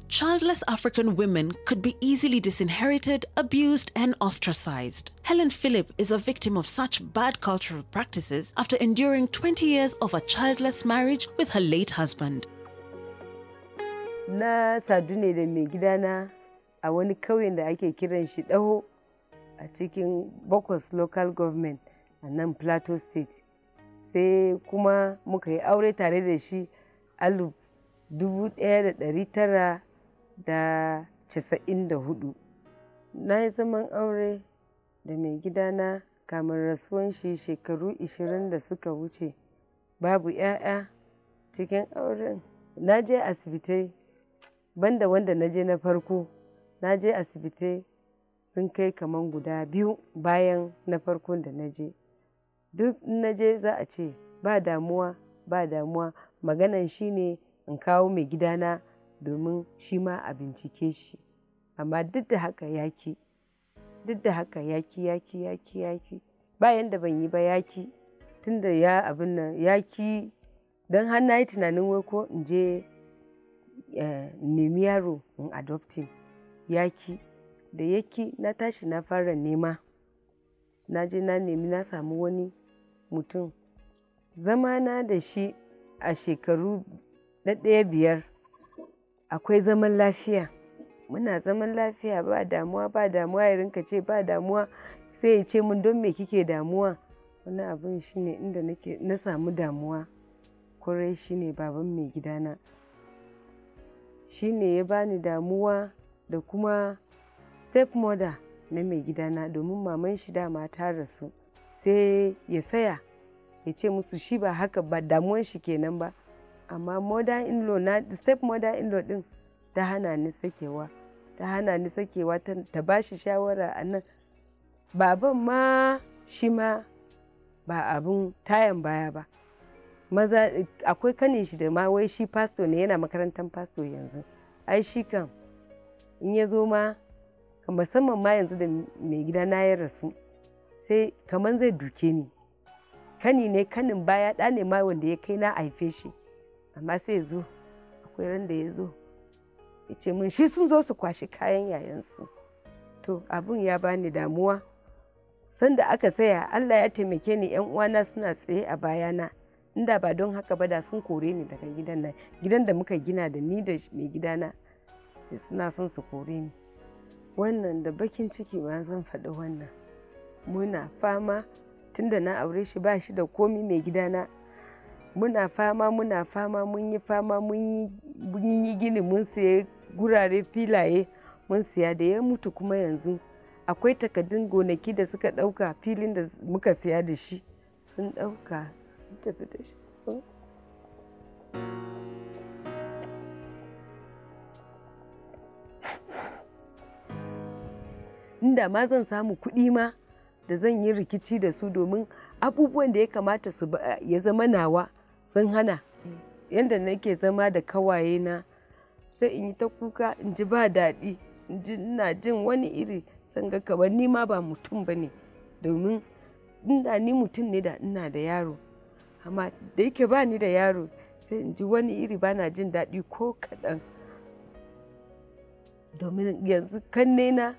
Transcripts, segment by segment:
childless African women could be easily disinherited, abused, and ostracized. Helen Phillip is a victim of such bad cultural practices after enduring 20 years of a childless marriage with her late husband. Na sadu ne da mai gidana a wani kauyen da ake kiran shi ɗaho a cikin Bokos Local Government a nan Plateau State. Sai kuma muka yi aure tare da shi alif dubu ɗaya da ɗari tara da casa'in da hudu. Na yi zaman aure da mai gidana kamar rasuwan shi shekaru ishirin da suka wuce babu 'ya'ya cikin auren. Na je asibitai banda wanda na je na farko na je asibitai sun kai kaman guda biyu bayan na farkon da na je duk na je za a ce ba damuwa ba damuwa maganan shi ne in kawo mai gidana domin shi ma a bincike shi amma duk da haka yaki duk da haka yaki yaki yaki yaki bayan da ban yi ba yaki tun da ya abin nan yaki don har na yi tunanin wai ko in je nemi yaro in adopting yaki da yaki na tashi na fara nema na je na nemi na samu wani mutum zamana da shi a shekaru na ɗaya biyar akwai zaman lafiya muna zaman lafiya ba damuwa ba damuwa ya rinka ce ba damuwa sai ya ce mun don me kike damuwa wani abin shine inda na samu damuwa kwarai shine baban mai gidana shine ya bani damuwa da kuma stepmother na mai gidana domin maman shi dama ta rasu sai ya saya ya ce musu shi ba haka ba damuwan shi kenan ba amma mother in law na step mother in law din ta hana ni sakewa ta hana ni sakewa ta ba shi shawara a nan baban ma shi ma ba abin tayan baya ba maza akwai kanin shi da ma wai shi pastor ne yana makarantar pastor yanzu ai shi kan in ya zo ma musamman ma yanzu da mai gida na ya rasu sai kamar zai duke ni kani ne kanin baya ɗa ne ma wanda ya kai na haife shi amma sai ya zo akwai ran da ya zo ya ce min shi sun zo su kwashi kayan yayansu to abin ya bani damuwa sanda aka saya allah ya taimake ni yan uwana suna tsaye a bayana inda ba don haka ba da sun kore ni daga gidan nan gidan da muka gina da ni da mai gidana sai suna son su kore ni wannan da bakin ciki ma zan faɗi wannan muna fama tunda na aure shi ba shi da komi mai gidana muna fama muna fama mun yi fama mun yi gini mun siya gurare filaye mun siya da ya mutu kuma yanzu akwai takaddun gonaki da suka ɗauka filin da muka siya da shi sun ɗauka sun tafi da shi inda ma zan samu kuɗi ma da zan yi rikici da su domin abubuwan da ya kamata su ya zama nawa sun hana yadda nake zama da kawaye na sai in yi ta kuka in ji ba daɗi in ji ina jin wani iri san ga kamar ni ma ba mutum ba ne domin inda ni mutum ne da ina da yaro amma da yake ba ni da yaro sai in ji wani iri ba na jin daɗi ko kaɗan domin yanzu kanne na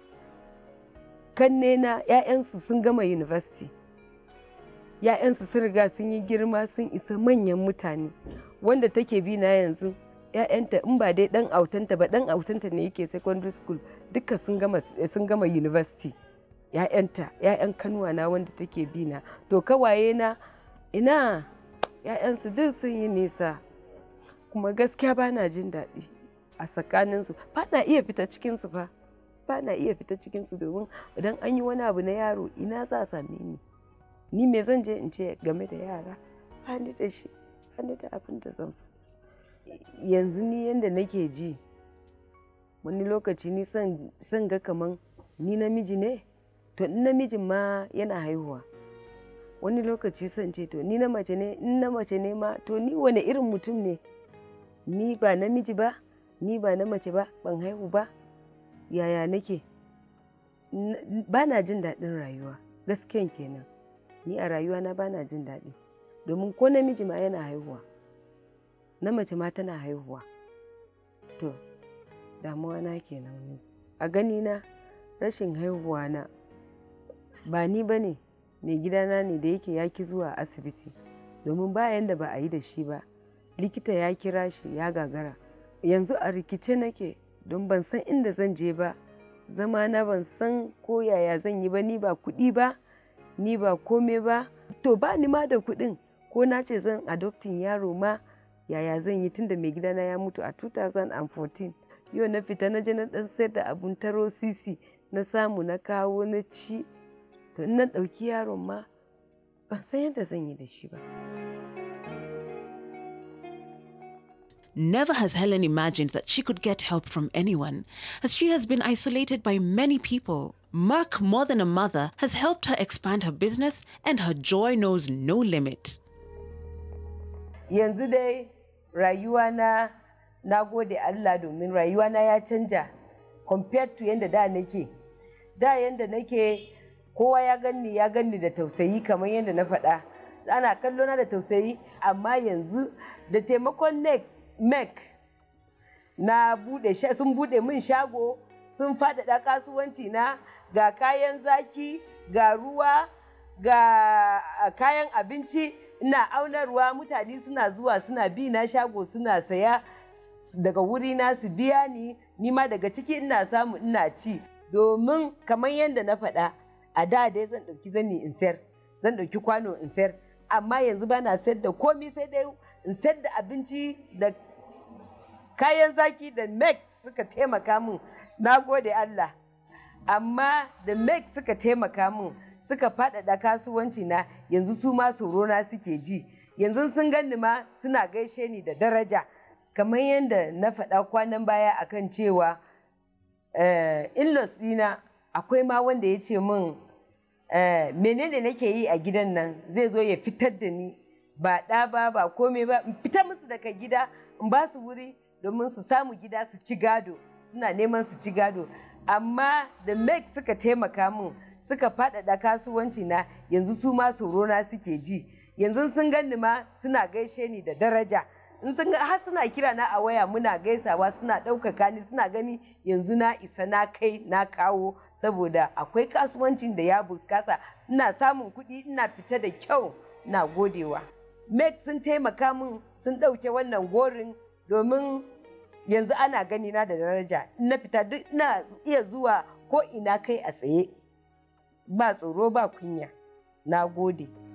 kanne na 'ya'yansu sun gama university ‘ya'yansu sun riga sun yi girma sun isa manyan mutane wanda take bi na yanzu ‘ya'yanta in ba dai ɗan autanta ba ɗan autanta ne yake secondary school duka sun gama sun gama university ‘ya'yanta ‘ya'yan kanuwa na wanda take bi na to kawaye na ina ‘ya'yansu duk sun yi nisa kuma gaskiya ba na jin daɗi a tsakaninsu ba na iya fita cikinsu fa ba na iya fita cikinsu domin idan an yi wani abu na yaro ina za a same ni ni me zan je in ce game da yara ba ni da shi ba ni da abin da zan yanzu ni yanda nake ji wani lokaci ni son ga kaman ni namiji ne to in namijin ma yana haihuwa wani lokaci son ce to ni na mace ne in na mace ne ma to ni wane irin mutum ne ni ba namiji ba ni ba na mace ba ban haihu ba yaya nake ba na jin daɗin rayuwa gaskiyan kenan ni a rayuwa na bana jin daɗi domin ko namiji ma yana haihuwa na mace ma tana haihuwa to damuwa na kenan a gani na rashin haihuwa na ba ni ba ne mai gidana ne da yake yaki zuwa asibiti domin bayan da ba a yi da shi ba likita ya kira shi ya gagara yanzu a rikice nake don ban san inda zan je ba zama na ban san ko yaya zan yi ba ni ba kuɗi ba ni ba kome ba to ba ni ma da kuɗin ko na ce zan adoptin yaro ma yaya zan yi tunda mai gidana ya mutu a 2014 yau na fita na je na ɗan sayar da abun taro sisi na samu na kawo na ci to in na ɗauki yaron ma ban san yadda zan yi da shi ba. Never has Helen imagined that she could get help from anyone, as she has been isolated by many people. Mark, more than a mother, has helped her expand her business, and her joy knows no limit. Yanzu dai rayuwa na na gode Allah domin rayuwa na ya canja compared to yadda da nake. Da yadda nake kowa ya ganni ya ganni da tausayi kamar yadda na faɗa. Ana kallo na da tausayi amma yanzu da taimakon neck mek na bude sun bude min shago sun faɗaɗa kasuwanci na ga kayan zaki ga ruwa ga kayan abinci ina aunarwa mutane suna zuwa suna bi na shago suna saya daga wuri na su biya ni nima daga ciki ina samu ina ci domin kamar yadda na faɗa a da dai zan ɗauki zani in sayar zan ɗauki kwano in sayar amma yanzu ba na sayar da komi sai dai in sayar da abinci da kayan zaki da mek suka taimaka min na gode Allah amma da mek suka taimaka min suka faɗaɗa kasuwanci na yanzu su ma na suke ji yanzu sun ganni ma suna gaishe ni da daraja kamar yadda na faɗa kwanan baya akan cewa in-laws ɗina akwai ma wanda ya ce min menene nake yi a gidan nan zai zo ya fitar da ni ba ɗa ba ba komai ba in fita musu daga gida in ba su wuri domin su samu gida su ci gado suna neman su ci gado amma da mek suka taimaka min suka faɗaɗa kasuwanci na yanzu su ma na suke ji yanzu sun ganni ma suna gaishe ni da daraja in sun har suna kira na a waya muna gaisawa suna ɗaukaka ni suna gani yanzu na isa na kai na kawo saboda akwai kasuwancin da ya bukasa ina samun kuɗi ina fita da kyau na godewa mek sun taimaka min sun ɗauke wannan gorin domin yanzu ana gani na da daraja na fita duk ina iya zuwa ko ina kai a tsaye ba tsoro ba kunya na gode